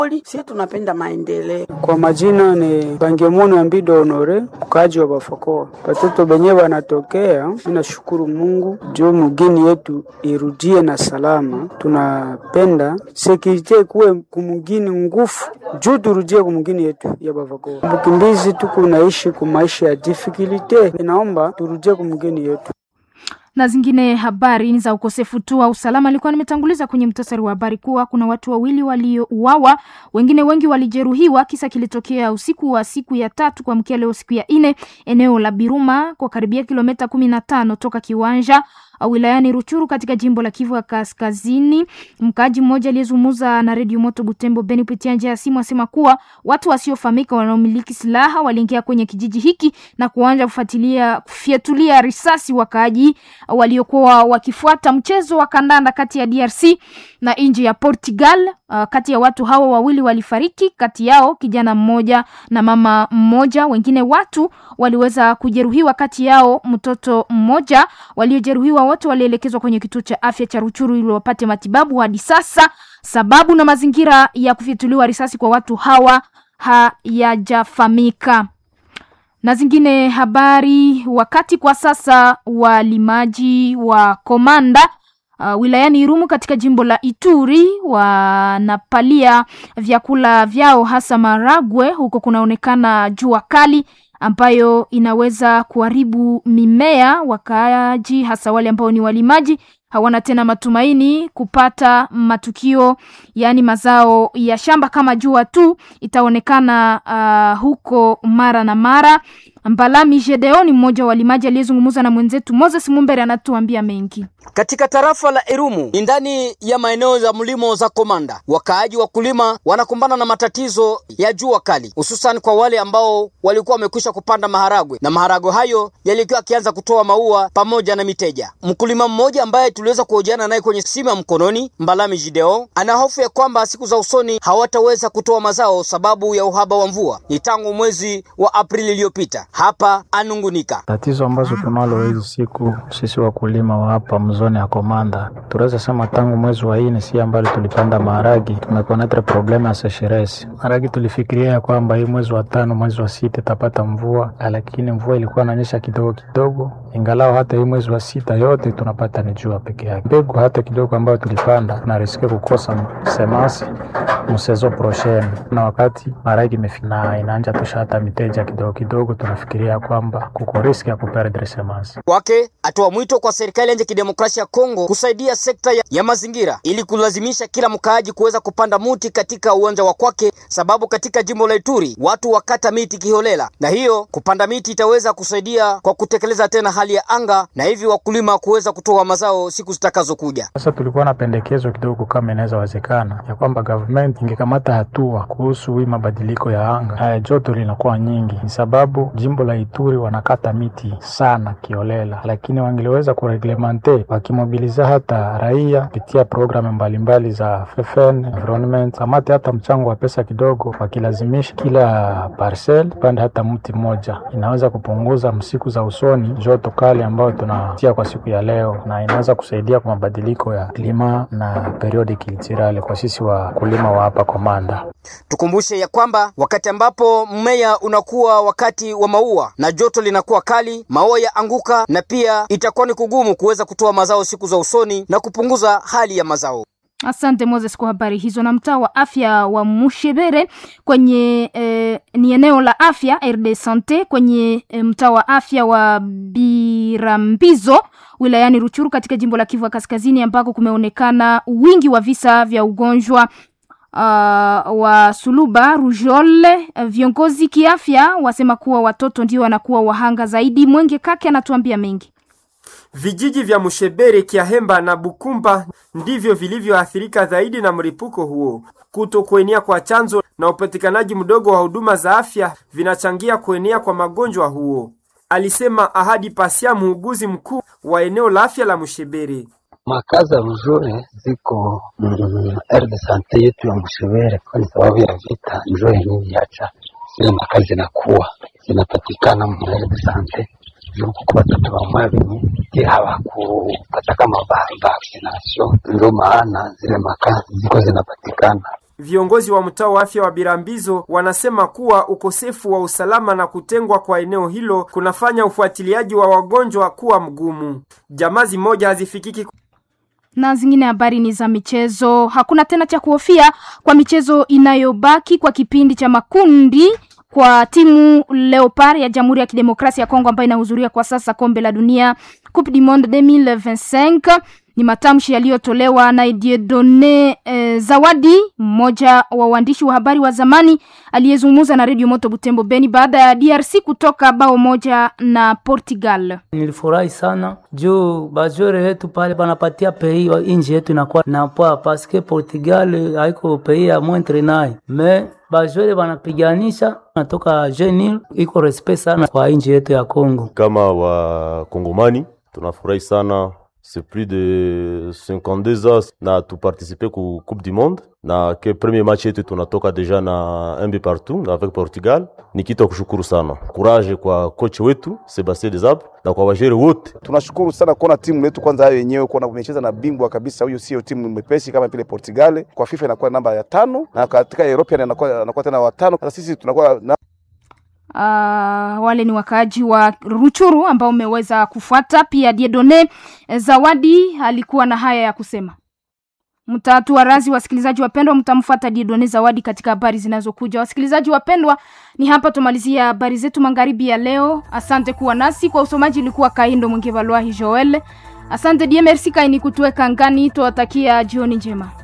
Si tunapenda maendeleo. Kwa majina ni Bangemono ya Mbido Honore, mkaaji wa Bafakoa. Watoto benye wanatokea, ninashukuru Mungu juu mugini yetu irudie na salama. Tunapenda sekirite kuwe kumugini ngufu juu turudie kumugini yetu ya Bafakoa. Bukimbizi tuku naishi kumaisha ya difficulty, inaomba turudie kumugini yetu na zingine habari ni za ukosefu tu wa usalama. Alikuwa nimetanguliza kwenye mtasari wa habari kuwa kuna watu wawili waliouawa, wengine wengi walijeruhiwa. Kisa kilitokea usiku wa siku ya tatu kuamkia leo siku ya nne, eneo la Biruma kwa karibia kilomita kumi na tano toka kiwanja wilayani Ruchuru katika jimbo la Kivu ya Kaskazini. Mkaaji mmoja aliyezungumza na redio Moto Butembo Beni kupitia njia ya simu asema kuwa watu wasiofahamika wanaomiliki silaha waliingia kwenye kijiji hiki na kuanza kufuatilia kufyatulia risasi wakaaji waliokuwa wakifuata mchezo wa kandanda kati ya DRC na nchi ya Portugal. Uh, kati ya watu hawa wawili walifariki, kati yao kijana mmoja na mama mmoja. Wengine watu waliweza kujeruhiwa, kati yao mtoto mmoja. Waliojeruhiwa wote walielekezwa kwenye kituo cha afya cha Ruchuru ili wapate matibabu. Hadi sasa sababu na mazingira ya kufyatuliwa risasi kwa watu hawa hayajafahamika. Na zingine habari, wakati kwa sasa walimaji wa Komanda Uh, wilayani Irumu katika jimbo la Ituri wanapalia vyakula vyao hasa maragwe. Huko kunaonekana jua kali ambayo inaweza kuharibu mimea. Wakaaji hasa wale ambao ni walimaji hawana tena matumaini kupata matukio, yaani mazao ya shamba kama jua tu itaonekana uh, huko mara na mara. Mbalami Gedeoni, mmoja wa walimaji aliyezungumza na mwenzetu Moses Mumbere, anatuambia mengi. Katika tarafa la Irumu ni ndani ya maeneo ya mlimo za Komanda, wakaaji wakulima wanakumbana na matatizo ya jua kali, hususan kwa wale ambao walikuwa wamekwisha kupanda maharagwe na maharagwe hayo yalikuwa yakianza kutoa maua pamoja na miteja. Mkulima mmoja ambaye tuliweza kuhojiana naye kwenye simu ya mkononi, Mbalami Jideo, ana hofu ya kwamba siku za usoni hawataweza kutoa mazao sababu ya uhaba wa mvua. Ni tangu mwezi wa Aprili iliyopita. Hapa anungunika tatizo ambazo tunalo hizi siku sisi wakulima wa hapa mzone ya Komanda, tunaweza sema tangu mwezi wa nne si ambalo tulipanda maharagi, tumekonetre probleme ya sesheresi maharagi. Tulifikiria ya kwamba hii mwezi wa tano, mwezi wa sita itapata mvua, lakini mvua ilikuwa inanyesha kidogo kidogo, ingalao hata hii mwezi wa sita yote tunapata ni jua peke yake. Mbegu hata kidogo ambayo tulipanda tunariske kukosa semasi msezo prochaine, na wakati maharagi imefina inaanja tosha hata miteja kidogo kidogo, tunafikiria kwamba kuko riski ya kuperdre semasi kwake. Atoa mwito kwa serikali ya kidemokrasia ya Kongo kusaidia sekta ya, ya mazingira ili kulazimisha kila mkaaji kuweza kupanda muti katika uwanja wa kwake, sababu katika jimbo la Ituri watu wakata miti kiholela, na hiyo kupanda miti itaweza kusaidia kwa kutekeleza tena hali ya anga na hivi wakulima kuweza kutoa mazao siku zitakazokuja. Sasa tulikuwa na pendekezo kidogo, kama inaweza wezekana, ya kwamba government ingekamata hatua kuhusu hii mabadiliko ya anga. Haya, joto linakuwa nyingi, ni sababu jimbo la Ituri wanakata miti sana kiolela, lakini wangeliweza kureglemente wakimobiliza hata raia kupitia programu mbalimbali za FFN environment, kamate hata mchango wa pesa kidogo, wakilazimisha kila parcel pande hata mti mmoja, inaweza kupunguza msiku za usoni joto kali ambayo tunatia kwa siku ya leo, na inaweza kusaidia kwa mabadiliko ya klima na periodi kiltirale kwa sisi wakulima wa hapa Komanda. Tukumbushe ya kwamba wakati ambapo mmea unakuwa wakati wa maua na joto linakuwa kali, maua ya anguka na pia itakuwa ni kugumu kuweza kutoa mazao siku za usoni na kupunguza hali ya mazao. Asante Moses kwa habari hizo. Na mtaa wa afya wa Mushebere kwenye eh, ni eneo la afya RD Sante kwenye eh, mtaa wa afya wa Birambizo wilayani Ruchuru katika jimbo la Kivu Kaskazini ambako kumeonekana wingi wa visa vya ugonjwa uh, wa suluba rujole. Viongozi kiafya wasema kuwa watoto ndio wanakuwa wahanga zaidi. Mwenge Kake anatuambia mengi. Vijiji vya Mushebere, Kiahemba na Bukumba ndivyo vilivyoathirika zaidi na mlipuko huo. Kuto kuenea kwa chanzo na upatikanaji mdogo wa huduma za afya vinachangia kuenea kwa magonjwa huo, alisema Ahadi Pasia, muuguzi mkuu wa eneo la afya la Mushebere. Makazi ya rujole ziko mm, erde sante yetu ya Mushebere, kwa sababu ya vita njo yenyewe yacha zile makazi zinakuwa zinapatikana mu erde sante kuko watoto bamwe benye hawakupata kama vaccination, ndio maana zile makazi ziko zinapatikana. Viongozi wa mtaa wa afya wa Birambizo wanasema kuwa ukosefu wa usalama na kutengwa kwa eneo hilo kunafanya ufuatiliaji wa wagonjwa kuwa mgumu. Jamaa zimoja hazifikiki na zingine habari ni za michezo. Hakuna tena cha kuhofia kwa michezo inayobaki kwa kipindi cha makundi kwa timu Leopard ya Jamhuri ya Kidemokrasia ya Kongo ambayo inahudhuria kwa sasa kombe la dunia Coupe du Monde 2025. Ni matamshi yaliyotolewa na Dieudonne eh, Zawadi, mmoja wa waandishi wa habari wa zamani aliyezungumza na Radio Moto Butembo Beni baada ya DRC kutoka bao moja na Portugal. Nilifurahi sana juu bajore yetu pale banapatia pei inji yetu inakuwa napoa paske Portugal haiko pei ya mwentre naye me bajore banapiganisha natoka jenil iko respect sana kwa inji yetu ya Kongo. Kama wakongomani tunafurahi sana c'est plus de 52 ans na tuparticipe ku coupe du monde na ke premier match yetu tunatoka deja na un but partout avec Portugal. Ni kitu kushukuru sana, courage kwa coach wetu Sebastien Desabre na kwa wajere wote. Tunashukuru sana kuona timu letu kwanza hayo yenyewe kuona umecheza na bingwa kabisa. Huyo sio timu mwepesi kama vile Portugal. Kwa FIFA inakuwa namba ya tano na katika European anakuwa anakuwa tena watano. Sasa sisi tunakuwa na Uh, wale ni wakaaji wa Ruchuru ambao umeweza kufuata. Pia Diedone Zawadi alikuwa na haya ya kusema. Mtatua razi, wasikilizaji wapendwa, mtamfuata Diedone Zawadi katika habari zinazokuja. Wasikilizaji wapendwa, ni hapa tumalizia habari zetu magharibi ya leo. Asante kuwa nasi kwa usomaji, ilikuwa Kaindo Mwingevalwahi Joel. Asante die merci kaini kutuweka ngani, tuwatakia jioni njema.